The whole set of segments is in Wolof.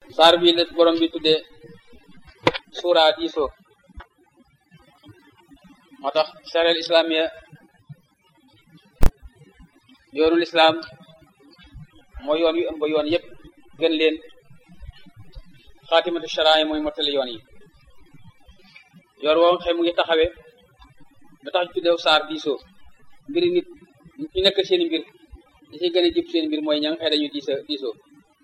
saar bi la borom bi tuddee suura diisoo moo tax sareel islamiya yoonul islaam mooy yoon wi ëmb yoon yëpp gën leen xaatimatu sharaay mooy mottali yoon yi yoon woo xëy mu ngi taxawe ba tax ñu tuddeew saar diisoo mbiri nit ñu nekk seen mbir li ci gën a jib seen mbir mooy ña nga xëy dañu diisa diisoo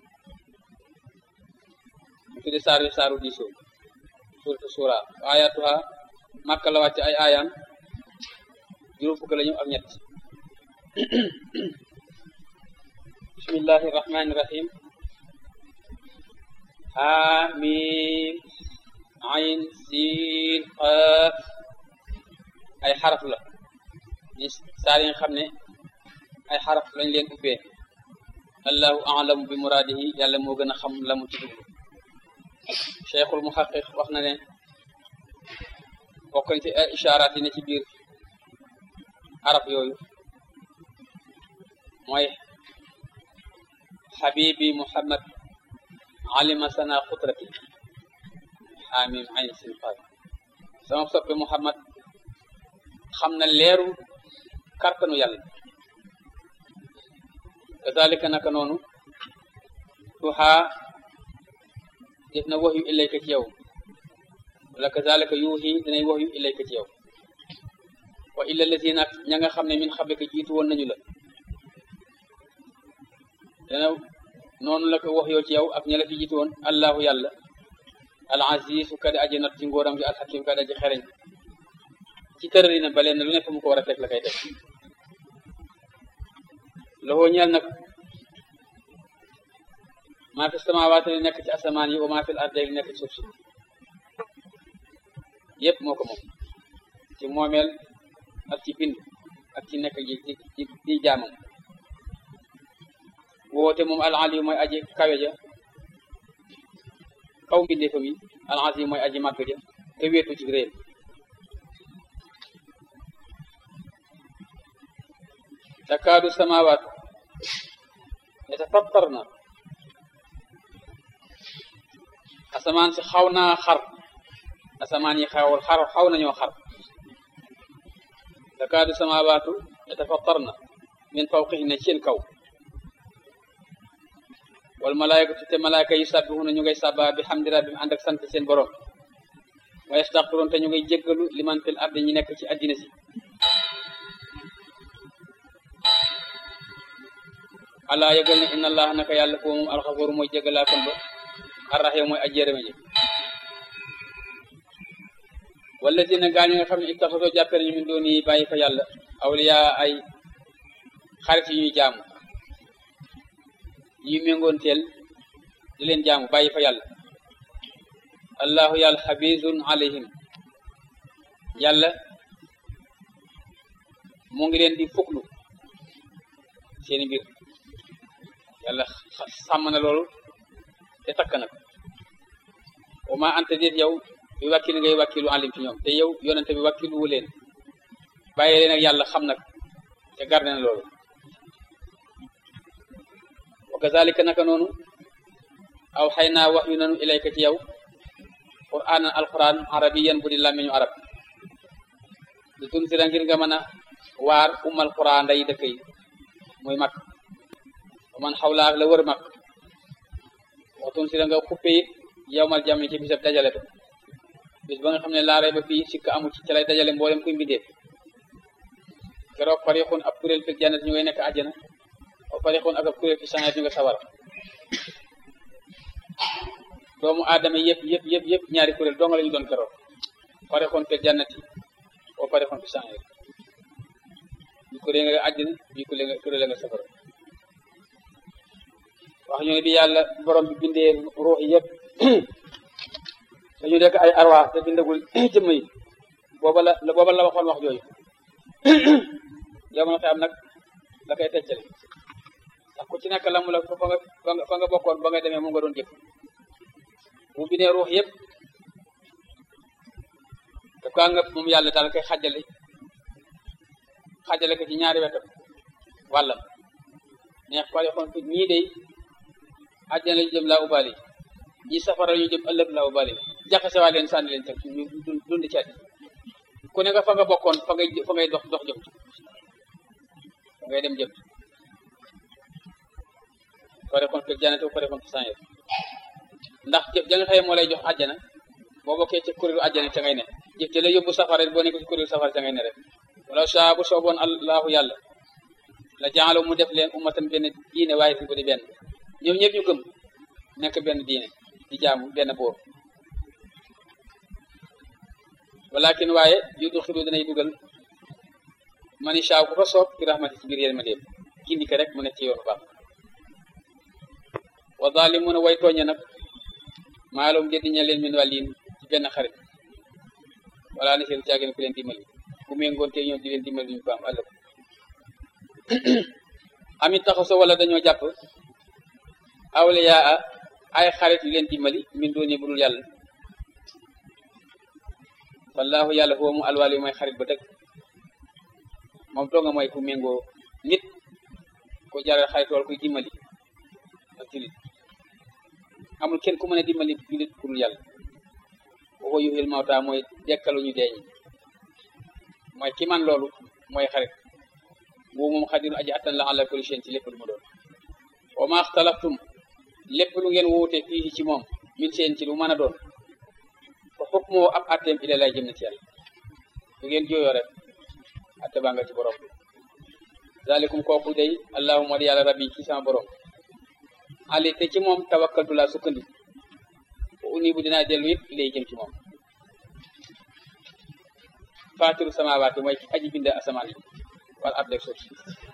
mu tudde saar wi saaru diisoo suuratu suura ayatuha màkka la wàcc ay aayam juróom fukk la ñu ak ñett bismillahi rahmani rahim hamim ayn siin qaaf ay xaraf la ni saar yi nga xam ne ay xaraf lañ leen ubbee allahu alamu bi muraadihi yàlla moo gën a xam la mu ci dugg cheikhul muhaqiq wax na ne bokk na ci ay ishaaraat yi ne ci biir araf yooyu mooy xabibi muhammad alima sana xutrati xaamim ayn sin qaaf sama soppe muhammad xam na leeru kartanu yàlla kazalika naka noonu tuhaa def na wax yu ilayka ci yow wala kazalika yuuxi dinay wax yu ilayka ci yow wa illa lazina ña nga xam ne min xablika jiitu woon nañu la dana noonu la ko wax yoo ci yow ak ña la fi jiitu woon allahu yàlla al azizu kadi aji not ci ngóoram gi al hakim kadi aji xereñ ci tërëri na baleen na lu ne fa mu ko war a teg la koy teg loxoo ñeel nag maa fi samaawaati li nekk ci asamaan yi wa maa fi l ardi li nekk ci suuf si yëpp moo ko moom ci moomeel ak ci bind ak ci nekk ji ci ci ci jaamam woote moom al ali mooy aji kawe ja kaw mbindeefam yi al azim mooy aji màgg ja te wéetu ci réew takaadu samawaat yatafattarna asamaan si xaw naa xar asamaan yi xawal xar xaw nañoo xar takaadu samawaatu yatafattarna min fawqihinna seen kaw wal malaayikatu te malaayika yi sabbihuna ñu ngay sabba bi hamdi rabbihim ànd ak sant seen borom wa yastaxfiruun te ñu ngay jéggalu liman fil ardi ñi nekk ci addina si allah yëgal ne inna allah naka yàlla foo moom alxafuur mooy jégalaa kon ba arraxiim mooy aji yërëme ji wala dina gaañu nga xam ne ittaxasoo jàppee nañu min dooni yi bàyyi fa yàlla awliya ay xarit yi ñuy jaamu yi méngoon teel di leen jaamu bàyyi fa yàlla allahu yàlla xabizun alayhim yàlla mu ngi leen di fuklu seeni mbir yàlla sàmm na loolu te takk na ko wa ma anta déet yow bi wàkkil ngay wàkkilu alim ci ñoom te yow yonente bi wàkkilu wu leen bàyyi leen ak yàlla xam nag te garde na loolu wa kazalika naka noonu aw xëy naa wax yu nanu ilayka ci yow qur'aanan alquran arabiyan bu di làmmiñu arab di tun sira ngir nga mën a waar umal quran nday dëkk yi muy mag man xawlaa la wër mag waxtun sira nga xuppe it yowmal jam ci bisab dajale ba bis ba nga xam ne laaree ba fii sikka amu ci ca lay dajale mboolem kuy mbindeef keroog farixun ab kuréel fil jannat ñu ngay nekk àjjana wa farixun ak ab kuréel fi sangat ñu nga sawara doomu aadama yëpp yëpp yëpp yëpp ñaari kuréel dong la ñu doon keroog farixun fil jannati wa farixun fi sangat ñu kuréel nga àjjana ñu kuréel nga kuréel nga safara wax ñu ne bi yàlla borom bi bindee ruux yi yëpp dañu nekk ay arwaax te bindagul jëmm yi booba la booba la waxoon wax jooyu yow ma am nag la koy teccale ndax ku ci nekk la mu la fa nga fa nga bokkoon ba nga demee moom nga doon jëf bu bindee ruux yëpp daf kaa nga moom yàlla daal koy xajale xajale ko ci ñaari wetam wàllam neex pare xoon fi ñii day àjjana la jëm laa ubaali ñi safara ñu jëm ëllëg law bale jaxase waa leen sànni leen teg ñu dund ci àddina ku ne nga fa nga bokkoon fa ngay fa ngay dox dox jëm fa ngay dem jëm pare kon fekk jannate bu pare kon fi sànni ndax jëf ja nga xëye moo lay jox àjjana boo bokkee ci kuréelu àjjana ca ngay ne jëf ja la yóbbu safara boo nekk ci kuréelu safara ca ngay ne rek wala saa bu sooboon allahu yàlla la jaalo mu def leen ummatan benn diine waaye fi bu di benn ñoom ñëpp ñu gëm nekk benn diine di jaamu benn boor walakin waaye yu du xilu danay dugal mani saaw ku ko soob fi rahmati ci biir yërmandeem gindi ko rek mu nekk ci yoonu baax wa zalimuna way tooñe nag maalum jëddi ña leen min wàlliin ci benn xarit wala na seen caagin ku leen dimbali ku méngoonte ñoom di leen dimbali ñu ko am ëllëg amit taxaso wala dañoo jàpp awliyaa ay xarit yu leen dimbali min dooni budul yàlla wallahu yàlla foo mu alwaal yu mooy xarit ba dëgg moom doo nga mooy ku méngoo nit ku jaral xarit wala kuy dimbali ak julit amul kenn ku mën a dimbali julit budul yàlla waxoo yuxil mawta mooy dekkalu ñu deeñi mooy ki man loolu mooy xarit boobu moom xadiru aji attan la ala kulli shay'in ci lépp lu mu doon wa ma axtalaftum lépp lu ngeen wuute fii ci moom min seen ci lu mën a doon fa xukmoo ab atteem ila lay jëm na ci yàlla lu ngeen jooyoo rek atte baa nga ci borom bi zalikum kooku day allahumma di yàlla rabbi ci sama borom ali te ci moom tawakkaltu laa sukkandi wa uni bu dinaa dellu it lay jëm ci moom faatiru samawaati mooy aji binde asamaan yi wal ard ak suuf si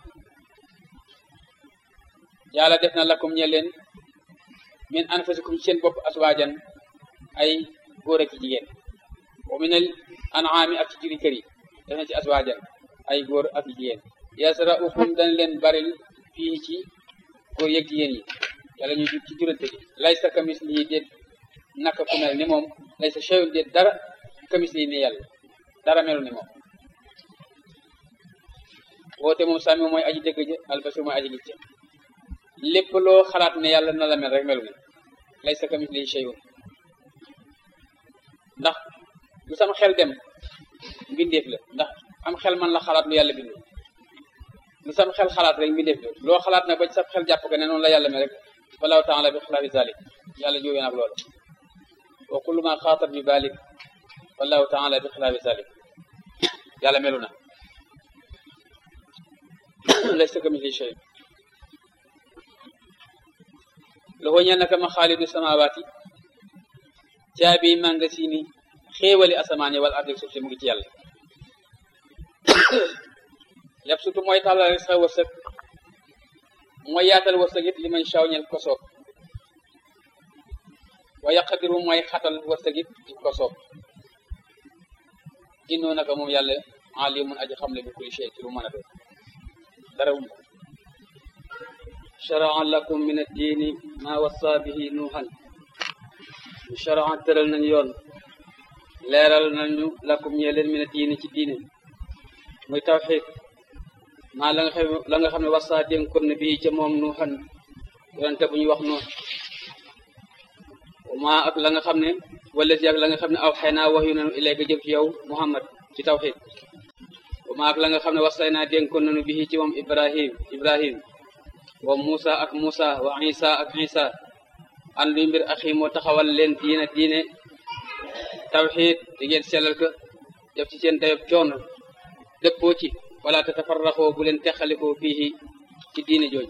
yàlla def na lakum ñe leen min anfusikum seen bopp aswaajan ay góor ak jigéen wa minal an'aami ak ci juri kër yi def na ci aswaajan ay góor ak jigéen yasra'ukum dañ leen baril fii ci góor yeeg jigéen yi yàlla ñu ci jurante gi laysa kamislihi déet naka ku mel ni moom laysa shay'un déet dara kamislihi ni yàlla dara melu ni moom woote moom sàmmi mooy aji dëgg ja albasir mooy aji gis ja lépp loo xalaat ne yàlla na la mel rek melu ni laysa kamislihi shay'un ndax lu sama xel dem mbindeef la ndax am xel man la xalaat lu yàlla bindu lu sama xel xalaat rek mbindeef la loo xalaat nag ba ci sa xel jàpp ko ne noonu la yàlla mel rek wallahu taala bi xilaafi zalik yàlla jóge nag loolu wa kullu ma xaatat bi balik wallahu taala bi xilaafi zalik yàlla melu na laysa kamislihi shay loxo ñeel naka ma xaalidu samawaati caabi mangasini xéewali asamaan yi wala ardik suuf si mu ngi ci yàlla yab sutu mooy tàllal rek sa wërsëg mooy yaatal wërsëg it li man shaw ñel ko soob wa yaqdiru mooy xatal wërsëg it ci ko soob innoo naka moom yàlla alimun aji xam le bi kulli shay ci lu mën a doon dara wum sharaa lakum min addiini ma wassa bihi nuuhan sharaa tëral nañu yoon leeral nañu lakum ñee leen min addiini ci diine muy tawxiid maa la nga xam la nga xam ne wassa dénkoon na bii ca moom nuuhan yonente bu ñuy wax noonu maa ak la nga xam ne wala si ak la nga xam ne aw xëy naa wax yu nanu ilayka jëm ci yow muhammad ci tawxiid maa ak la nga xam ne wasay naa dénkoon nañu bii ci moom ibrahim ibrahim wa Musa ak Musa wa Isa ak Isa an luy mbir axi moo taxawal leen diine diine tawxiid di ngeen sellal ko def ci seen dayob coono dëppoo ci wala te tafarraxoo bu leen texalikoo fii ci diine jooj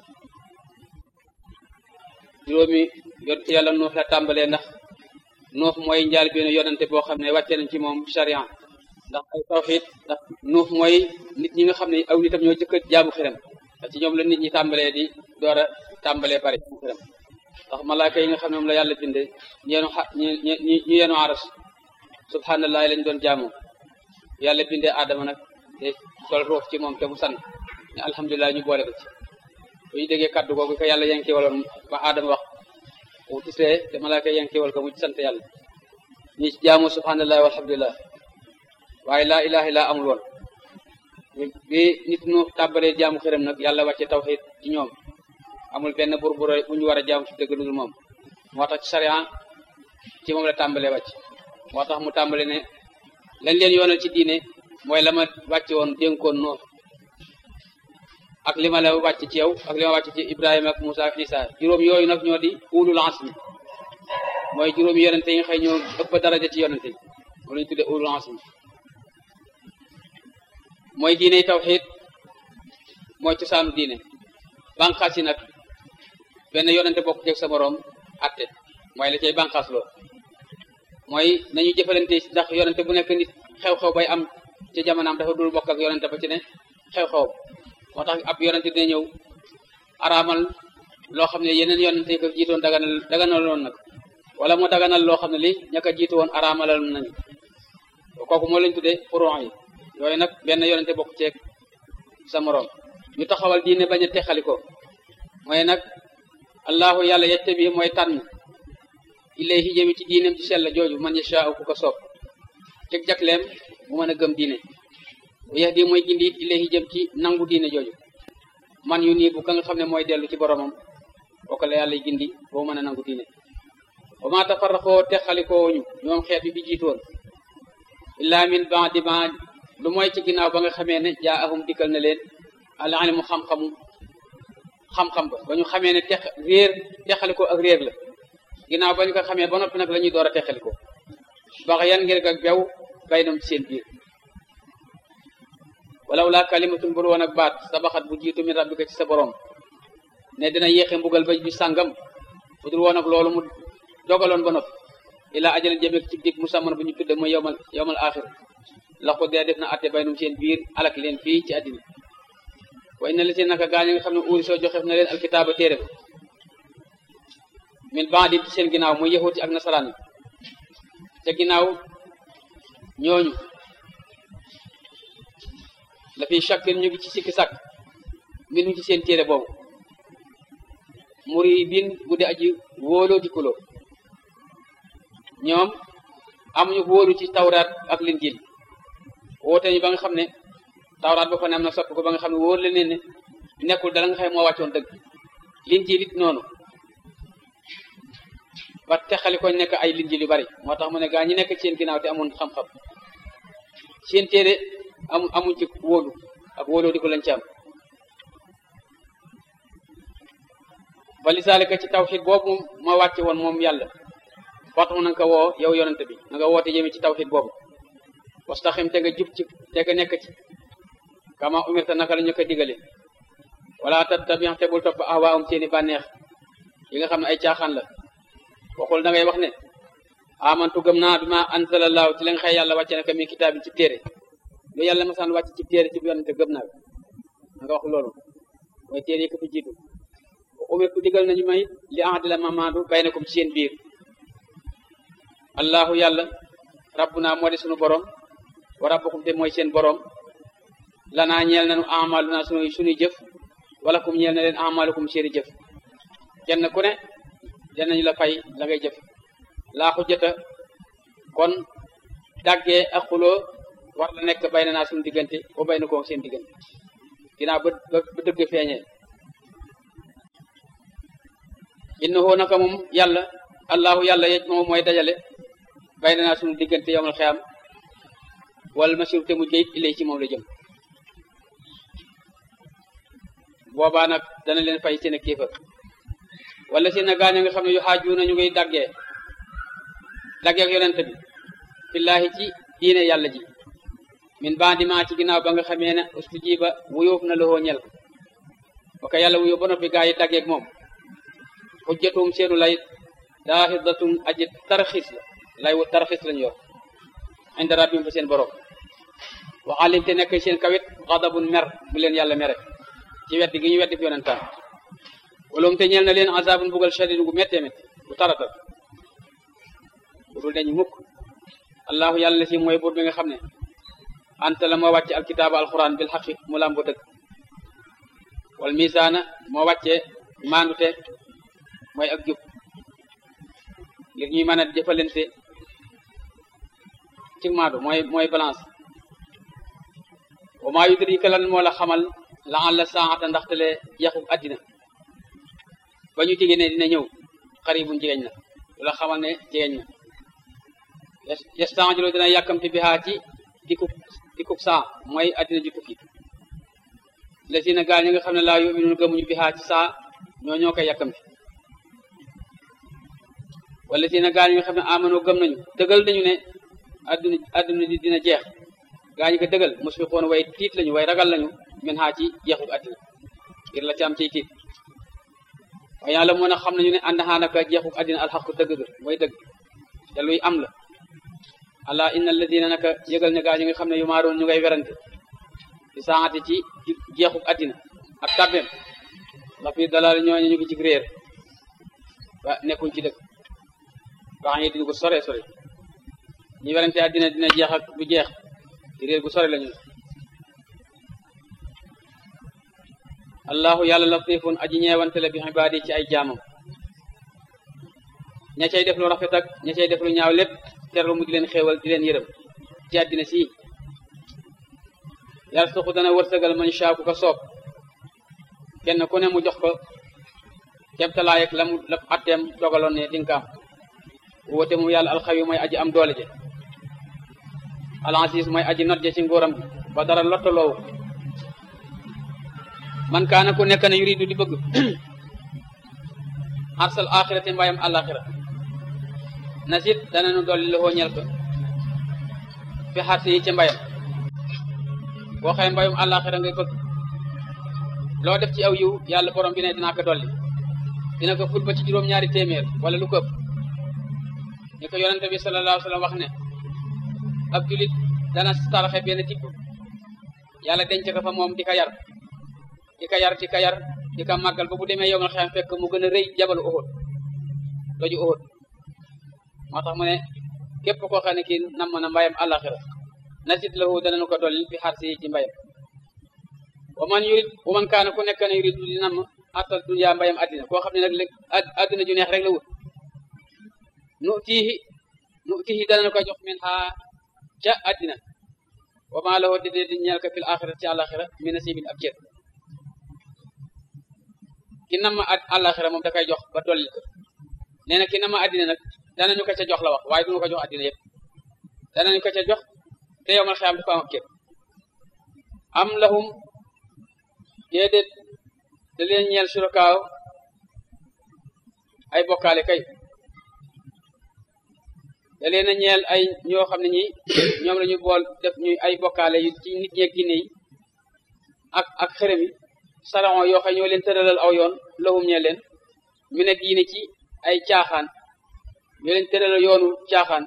juróomi yonent yàlla nuux la tàmbalee ndax nuux mooy njaal benn yonante boo xam ne wàcce nañ ci moom sharia ndax ay tawxiid ndax nuux mooy nit ñi nga xam ne aw nitam ñoo jëkk jaamu xiram ci ñoom la nit ñi tàmbalee di door a tàmbalee pare xiram ndax malaaka yi nga xam ne moom la yàlla binde ñeenu xa ñu ñu yenu aras subhanallah lañ doon jaamu yàlla bindee aadama nag te sol roof ci moom te mu sant ne alhamdulilah ñu boole ko ci bu ñu déggee kaddu googu ko yàlla yanki waloon ba aadama wax bu tisee te malaaka yi yanki wal ko mu ci sant yàlla ñi ci jaamu subhanallah walhamdulilah waaye laa ilaha illa amul woon bi nit ñu tàmbalee jaamu xiram nag yàlla wàcce tawxiid ci ñoom amul benn buur bu bu ñu war a jaamu ci dëgg dul moom moo tax ci sariya ci moom la tàmbalee wàcc moo tax mu tàmbale ne lañ leen yoonal ci diine mooy la ma wàcce woon dénkoon noo ak li ma la wàcc ci yow ak li ma wàcc ci Ibrahima ak Moussa ak Isa juróom yooyu nag ñoo di ulul azmi mooy juróom yonente yi nga xëy ñoo ëpp daraja ci yonente yi moom lañu tuddee ulul azmi mooy diine tawxiid mooy cosaanu diine banqaas yi nag benn yonente bokk jeg sa moroom atte mooy la cay banqaas loo mooy nañu jëfalante ndax yonente bu nekk nit xew-xew bay am ci jamonaam dafa dul bokk ak yonente ba ci ne xew-xew moo tax ab yonente dina ñëw araamal loo xam ne yeneen yonente yi ko jiitoon daganal daganaloon nag wala mu daganal loo xam ne li ña ko jiitu woon araamalal nañu kooku moo lañ tuddee furon yi yooyu nag benn yonente bokk ceeg sa moroom ñu taxawal diine bañ a texali ko mooy nag allahu yàlla yette bi mooy tànn ilayhi jëmi ci diineem ci sell jooju man yashaa'u ku ko soob ceg jakleem mu mën a gëm diine bu yax di mooy gindi it ilayhi jëm ci nangu diine jooju man yu nii bu ka nga xam ne mooy dellu ci boromam kooku la yàlla gindi boo mën a nangu diine wa ma tafarraqoo texalikoo ñu ñoom xeet bi bi jiitoon illaa min ba'di ma lu mooy ci ginnaaw ba nga xamee ne jaa ahum dikkal na leen al ilmu xam-xamu xam-xam ba ba ñu xamee ne tex réer texalikoo ak réer la ginnaaw ba ñu ko xamee ba noppi nag la ñuy door a texalikoo bax yan ngir ak bew baynam ci seen biir walaw laa kalimatun bur woon ak baat sabaxat bu jiitu min rabbika ci sa borom ne dina yéexe mbugal ba bi sàngam bu dul woon ak loolu mu dogaloon ba noppi ilaa ajalin jëmeek ci dig musamman bu ñu tudde mooy yowmal yowmal axir la ko dee def na atte baynum seen biir alak leen fii ci àddina wa inna li seen naka gaañ nga xam ne uuri soo joxef na leen alkitaaba téere ba min bandi ci seen ginnaaw muy yahuti ak nasaraan yi ca ginnaaw ñooñu la fi shakkin ñu ngi ci sikki sàkk mbir mi ci seen téere boobu muri bin bu di aji wóoloo di kuloo ñoom amuñu wóolu ci tawraat ak linjiil woote ñu ba nga xam ne tawraat ba fa ne am na soppi ko ba nga xam ne wóor la ne ne nekkul dala nga xam moo wàccoon dëgg linjiil it noonu ba texali ko nekk ay linjiil yu bari moo tax mu ne gaa ñi nekk ci seen ginnaaw te amoon xam-xam seen téere amu amuñ ci wóolu ak wóoloo di ko lañ ci am ba lisaalika ci tawxid boobu ma wàcce woon moom yàlla waxtu na nga ko woo yow yonente bi na nga woote jëme ci tawxid boobu wastaxim te nga jub ci te nga nekk ci kama umirta naka la ñu ko digale wala tattabi te bul topp ahwaahum seeni bànneex yi nga xam ne ay caaxaan la waxul da ngay wax ne amantu gëm naa bi ma anzalallahu ci la nga xëy yàlla wàcce naka mi kitaabin ci téere lu yàlla masaan wàcc ci téere ci yonente gëm naa na nga wax loolu mooy téere yi ko fi jiitu umirtu digal nañu may li ahdila mamaadu baynakum ci seen biir allahu yàlla rabbuna moo di sunu borom wa rabbukum te mooy seen borom lanaa ñeel nañu amaluna sunu sunuy jëf wala kum ñeel na leen amalukum seeni jëf kenn ku ne danañu la fay la ngay jëf laa xujjata kon daggee ak xuloo war la nekk bay na naa suñu diggante o bay na ko seen diggante ginnaaw ba ba dëgg feeñee innahu naka moom yàlla allahu yàlla yej moom mooy dajale bay na naa suñu diggante yowmal xiyam wala masiru te mu jëyit ilay ci moom la jëm boobaa nag dana leen fay seen ak kéefër wala seen a gaañ nga xam ne yu xaaju na ñu ngay daggee daggee ak yonent bi fillaahi ci diine yàlla ji min bandiment ci ginnaaw ba nga xamee ne ustujiba wuyóof na loxoo ñel ok yàlla wuyóof ba noppi gaa yi daggeeg moom xujjatum seenu lay daaxidatum aji tarxis la lay wu tarxis lañu yor inda rabbim fa seen borom waxalim te nekk seen kawit xadabun mer bu leen yàlla mere ci weddi gi ñu weddi fi yonentaan waloom te ñeel na leen azabun bugal shadid gu méttee métti bu taratal bu dul deñ mukk allahu yàlla si mooy buur bi nga xam ne anta la moo wàcce alkitaaba alquran bil xaqi mu lambo dëgg wal misaana moo wàcce maandute mooy ak jub ngir ñuy mën a jëfalante ci maadu mooy mooy balance wa maa yudrika lan moo la xamal la alla saata ndaxtale yaxu addina ba ñu tige ne dina ñëw xaribun jegeñ na lu la xamal ne jegeñ na yastanjilu dina yàkkamti bi xaa ci dikub dikub saa mooy addina ju tukki la si na gaal ñi nga xam ne laa yuminuun gëmuñu bi xaa ci saa ñoo ñoo koy yàkkamti wala si na gaal ñi nga xam ne amano gëm nañu dëggal nañu ne adduna adduna di dina jeex gaa ñi ko dëggal musfiqoon way tiit lañu way ragal lañu min xaa ci jeexuk addina ngir la ci am ciy tiit waaye yàlla moo na xam nañu ne ànd xaanaka jeexuk addina alxaqu dëgg ga mooy dëgg te luy am la ala inna alladina naka yëgal ne gaa ñi nga xam ne yu maaroon ñu ngay werante di saati ci jeexuk addina ak tabbeem la fi dalal ñooñu ñu ngi ci réer wa nekkuñ ci dëgg wax ngi dina ko sore sore ñu werante addina dina jeex ak du jeex ci réer gu sore lañu allahu yàlla latifun aji ñeewante la bi ibaadi ci ay jaamam ña cay def lu rafet ak ña cay def lu ñaaw lépp terlu mu di leen xéewal di leen yërëm ci àddina si yàlla suqu dana wërsëgal man shaa ku ko soob kenn ku ne mu jox ko kemtalaay ak la mu la atteem dogaloon ne dinga am woote mu yàlla alxawi mooy aji am doole je alasis mooy aji not je ci nguuram bi ba dara lottaloowu man kaana ku nekk na yuridu di bëgg arsal axirati mbayam àlaxira nasit dananu dolli la ñel ko fi xarsi yi ci mbayam boo xëy mbayum àlaxira ngay bëgg loo def ci aw yiw yàlla borom bi ne dinaa ko dolli dina ko ful ba ci juróom-ñaari téeméer wala lu ko ëpp ni ko yonente bi sallallahu alayhi wa sallam wax ne ab julit dana taraxe benn tibb yàlla denc ko fa moom di ko yar di ko yar di ko yar di ko màggal ba bu demee yow nga xam fekk mu gën a rëy jabalu Uhud doju Uhud moo tax mu ne képp koo xam ne kii nam na mbayam àllaxira nasit lahu danañu ko dolli fi xar si ci mbayam wa man yurid wa man kaana ku nekk ne yurid di nam atal dunya mbayam addina koo xam ne nag léegi addina ju neex rek la wut nu tiihi nu tiihi danañu ko jox min xaa ca addina wa maa lahu dédee di ñeel ko fil axira ci àllaxira mi nasibin ab cër ki nam ma àllaxira moom da koy jox ba dolli ko nee na ki nam ma addina nag danañu ko ca jox la wax waaye duñu ko jox addina yëpp danañu ko ca jox te yow mal xiyam dafa am ab cër am lahum déedéet da leen ñeel surakaaw ay bokkaale kay da leen a ñeel ay ñoo xam ne ñi ñoom la ñu bool def ñuy ay bokkaale yu ci nit ñeeg ginne yi ak ak xërëm yi saron yoo xam ñoo leen tëralal aw yoon lahum ñeel leen ñu ne diine ci ay caaxaan ñoo leen tëralal yoonu caaxaan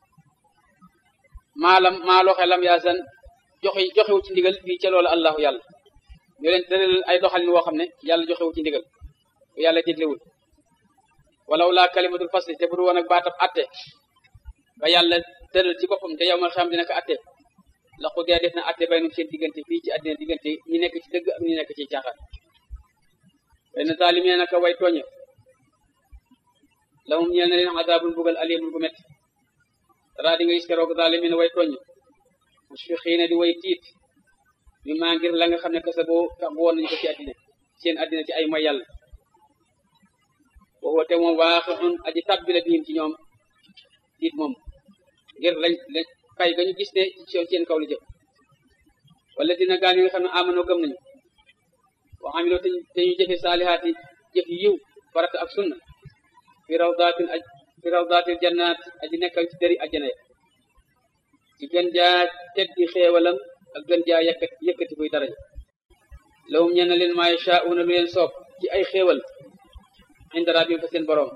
maalam maa loxe lam yaasan joxe joxewu ci ndigal fii ca loolu allahu yàlla ñoo leen tëralal ay doxalin woo xam ne yàlla joxewu ci ndigal bu yàlla diglewul walaw laa kalimatul fasli te bu du woon ak baatab atte ba yàlla tëral ci boppam te yow mal xam dina ko atte la xudee def na atte bay nu seen diggante fii ci àddina diggante ñi nekk ci dëgg ak ñi nekk ci caaxaan way na zaalimee naka way tooñe lahum ñeel na leen adaabun bugal alimun bu métti dara di nga gis keroog zaalimiin way tooñe musfiqiina di way tiit mi maa ngir la nga xam ne kasa boo tax bu woon nañu ko ci àddina seen àddina ci ay mooy yàlla boobu te moom waaxun aji tàbbi la biim ci ñoom tiit moom ngir lañ lañ fay ga ñu gis ne ci seen kaw li jëm wala dina gaa ñi nga xam ne amanoo gëm nañu wa amiloo te ñu jëfe saalihaati jëf yiw farata ak sunna fi rawdaatin aj fi rawdaatil jannaat aji nekkal ci dëri ajjana ya ci gën jaa teddi xeewalam ak gën jaa yëkkati yëkkati kuy daraja lawum ñeen na leen maa yashaa'uuna lu leen soob ci ay xéewal inda rabbihim fa seen boroom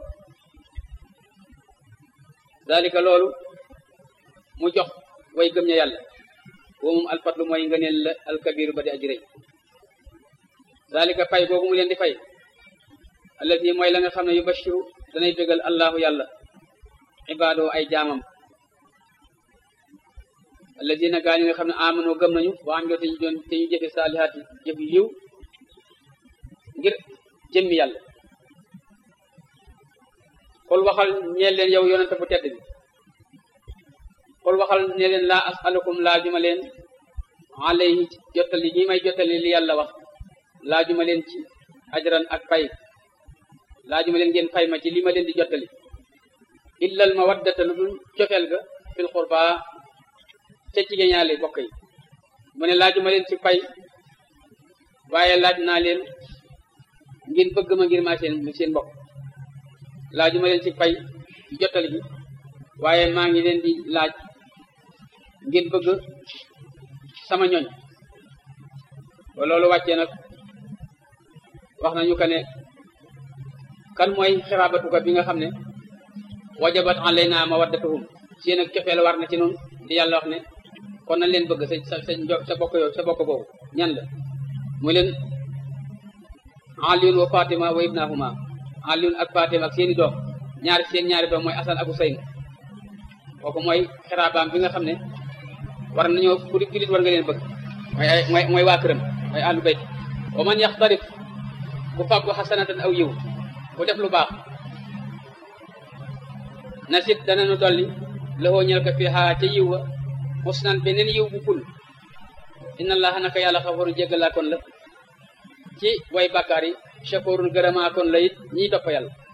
dalika loolu mu jox way gëm ña yàlla boo moom alfatlu mooy ngëneel la alkabiru ba di aji rëy dalika fay boobu mu leen di fay allati mooy la nga xam ne yu bashiru danay bégal allahu yàlla ibaadoo ay jaamam alladina gaa ñi nga xam ne amanoo gëm nañu wa amiloo te ñu doon te ñu jëfe saalihaati jëf yu yiw ngir jëmmi yàlla xol waxal ñeel leen yow yonente bu tedd bi xol waxal ne leen laa asalukum laajuma leen alayhi jottali ñi may jottali li yàlla wax laajuma leen ci ajran ak pay laajuma leen ngeen fay ma ci li ma leen di jottali illal mawaddata lu dul cofeel ga fil xurba ca jigéen ñaale bokk yi mu ne laajuma leen ci pay waaye laaj naa leen ngir bëgg ma ngir maa seen seen mbokk laajuma leen ci pay ci jottali bi waaye maa ngi leen di laaj ngir bëgg sama ñoñ ba loolu wàccee nag wax nañu ko ne kan mooy xiraabatuka bi nga xam ne wajabat alayna mawaddatuhum seen ak cofeel war na ci noonu di yàlla wax ne kon nañ leen bëgg sa sa sa sa bokk yow sa bokk boobu ñan la mu leen Aliyun wa Fatima wa ibnahuma Aliyun ak Fatima ak seeni doom ñaari seen ñaari doom mooy Asan ak Usayn kooku mooy xiraabaam bi nga xam ne war nañoo ku di julit war nga leen bëgg mooy ay mooy mooy waa këram mooy ahlu bayt wa man yaxtarif ku fàggu xasanatan aw yiw ku def lu baax nasit danañu dolli loxoo ñel ko fii xaa ca yiw wa husnan beneen yiw bu ful inna allaha naka yàlla xafaru jéggalaa kon la ci way bàkkaar yi shakurun gërëmaa kon la it ñiy topp yàlla